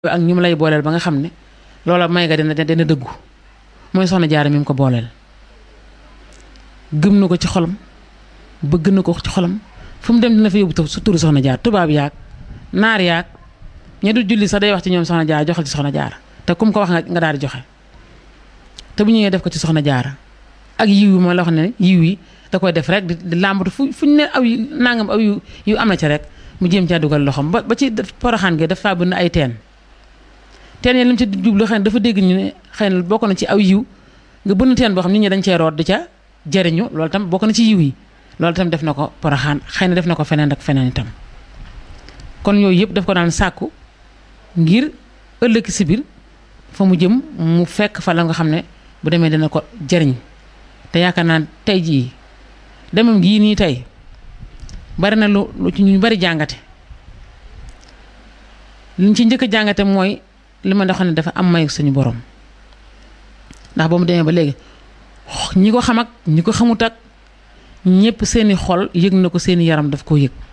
ak ñu mu lay booleel ba nga xam ne loola may ga dina dina dëggu mooy soxna jaara mi mu ko booleel gëm na ko ci xolam bëgg na ko ci xolam fu mu dem dina fa yóbbu su turu soxna jaar tubaab yaag naar yaag ña du julli sax day wax ci ñoom soxna jaara joxal ci soxna jaara te kum ko wax nga daal di joxe te bu ñëwee def ko ci soxna jaara ak yiw yi mooy la wax ne yiw yi da koy def rek di làmbatu fu fu ñu ne aw yu nangam aw yu yu am na ca rek mu jéem caa dugal loxoom ba ba ci poroxaan gi dafa bëgg ay teen teen yi li mu ci jublu xëy na dafa dégg ñu ne xëy na bokk na ci aw yiw nga bënn teen boo xam nit ñi dañ cee root di ca jariñu loolu tam bokk na ci yiw yi loolu tam def na ko poroxaan xëy na def na ko feneen ak feneen itam kon yooyu yëpp daf ko daan sàkku ngir ëllëg si biir fa mu jëm mu fekk fa la nga xam ne bu demee dina ko jariñ te yaakaar naa tey jii demam gii nii tey bari na lu lu ci ñu bari jàngate liñ ci njëkk a jàngate mooy li ma doon ne dafa am mayu suñu borom ndax ba mu demee ba léegi ñi ko xam ak ñi ko xamut ak ñëpp seeni xol yëg na ko seeni yaram daf koo yëg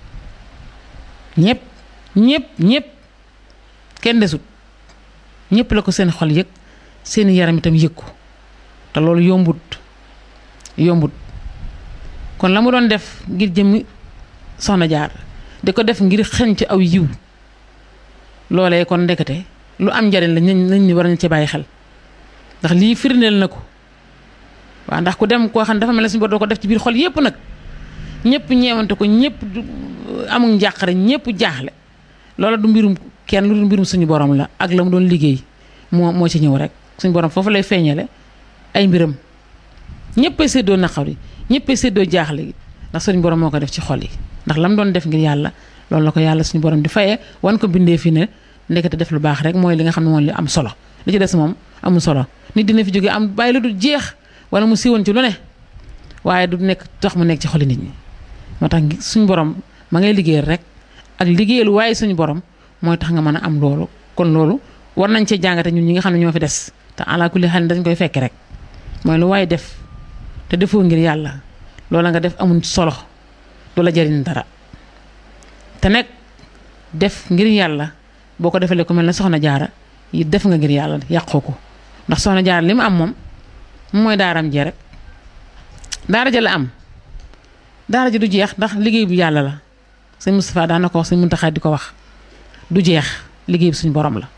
ñëpp ñëpp ñëpp kenn desut ñëpp la ko seen xol yëg seeni yaram itam yëg ko te loolu yombut yombut kon la mu doon def ngir jëmmi soxna jaar di ko def ngir xeñ ci aw yiw loolee kon ndekete lu am njariñ la nañ ni war nañ ci bàyyi xel ndax lii firndeel na ko waaw ndax ku dem koo xam ne dafa mel ne suñu bor doo ko def ci biir xol yépp nag ñëpp ñeewante ko ñëpp amul njàqare ñëpp jaaxle loola du mbirum kenn lu du mbirum suñu borom la ak la mu doon liggéey moo moo ci ñëw rek suñu borom foofu lay feeñale ay mbiram ñëppay séddoo naqar yi ñëppay séddoo jaaxle gi ndax suñu borom moo ko def ci xol yi ndax la mu doon def ngir yàlla loolu la ko yàlla suñu borom di fayee wan ko bindee fi ne ndekete def lu baax rek mooy li nga xam ne moom li am solo li ci des moom amul solo nit dina fi jóge am bàyyi la du jeex wala mu siiwoon ci lu ne waaye du nekk tax mu nekk ci xoli nit ñi moo tax suñu borom ma ngay liggéeyal rek ak liggéeyal waaye suñu borom mooy tax nga mën a am loolu kon loolu war nañ cee jàngate ñun ñi nga xam ne ñoo fi des te ala kulli xel dañ koy fekk rek mooy lu waaye def te defoo ngir yàlla loola nga def amul solo du la jariñ dara te nag def ngir yàlla boo ko defalee ku mel ne soxna jaara yi def nga ngir yàlla yàqoo ko ndax soxna jaara li mu am moom mooy daaram jee rek daara ja la am daara ja du jeex ndax liggéey bu yàlla la sëñ Moustapha daan na ko wax sëñ Muntaxa di ko wax du jeex liggéey bi suñu borom la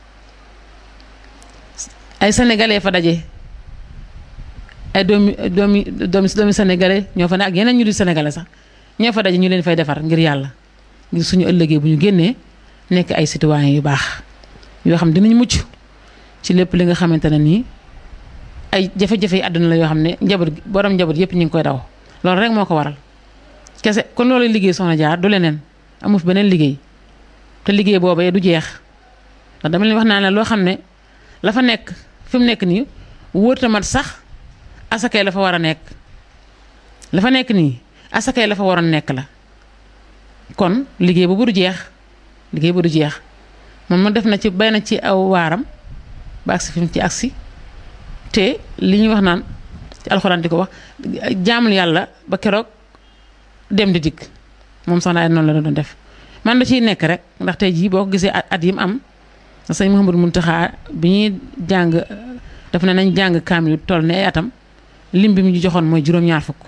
ay sénégalais fa daje ay doomi doomi doomi doomi sénégalais ñoo fa ne ak yeneen ñu di sénégalais sax ñoo fa daje ñu leen fay defar ngir yàlla ngir suñu ëllëgee bu ñu génnee nekk ay citoyens yu baax yoo xam dinañ mucc ci lépp li nga xamante ne nii ay jafe-jafe yi àdduna la yoo xam ne njaboot borom njaboot yépp ñu ngi koy daw loolu rek moo ko waral kese kon loolu liggéey soxna jaar du leneen amu fi beneen liggéey te liggéey boobee du jeex ndax dama leen wax naa ne loo xam ne la fa nekk fi mu nekk nii wóor tamat sax asakay la fa war a nekk la fa nekk nii asakay la fa waroon nekk la kon liggéey boobu du jeex liggéey bu du jeex moom ma def na ci bay na ci aw waaram ba agsi fi mu ci agsi te li ñuy wax naan ci alxuraan di ko wax jaamul yàlla ba keroog dem di dikk moom soxna ay noonu la doon def man da ciy nekk rek ndax tey jii boo ko gisee at yi mu am sëñ Mouhamadou Mountakha bi ñuy jàng daf ne nañ jàng kaamil toll ne ay atam lim bi mu ñu joxoon mooy juróom-ñaar fukk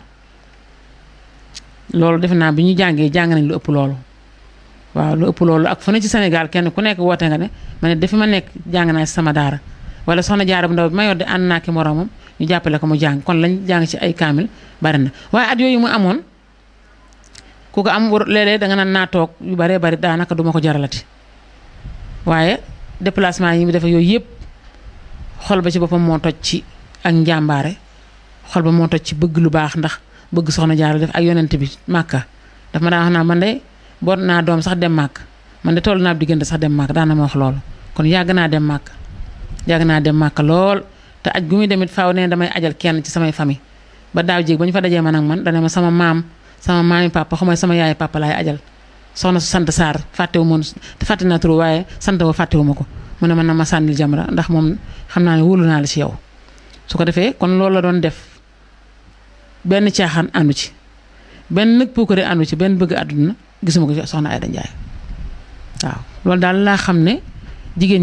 loolu defe naa bi ñu jàngee jàng nañ lu ëpp loolu waaw lu ëpp loolu ak fu ne ci Sénégal kenn ku nekk woote nga ne ma ne dafi ma nekk jàng naa si sama daara wala soxna jaara bu ndaw bi ma yor di ànd naa ki moroomam ñu jàppale ko mu jàng kon lañ jàng ci ay kaamil bari na waaye at yooyu mu amoon ku ko am léeg-léeg danga naan naa toog yu baree bari daanaka duma ko jaralati waaye déplacement yi mu defe yooyu yëpp xol ba ci boppam moo toj ci ak njàmbaare xol ba moo toj ci bëgg lu baax ndax bëgg soxna jaara def ak yonent bi màkka daf ma daan wax naa man de boot naa doom sax dem màkk man de toll naa diggante sax dem màkk daan na ma wax loolu kon yàgg naa dem màkk yàgg naa dem màkk lool te aj gu muy demit faaw ne damay ajal kenn ci samay famille ba daaw jéeg ba ñu fa dajee man ak man dana ma sama maam sama maami papa xamay sama yaay papa laay ajal soxna su sant Sarr fàttewu moon fàtte naa turu waaye sant wa fàttewu ma ko mu ne man na ma sànnil jamra ndax moom xam naa ne wóolu naa la ci yow su ko defee kon loolu la doon def benn caaxaan àndu ci benn nag puukare àndu ci benn bëgg àdduna gisuma ko ci soxna Ayda Njaay waaw loolu daal laa xam ne jigéen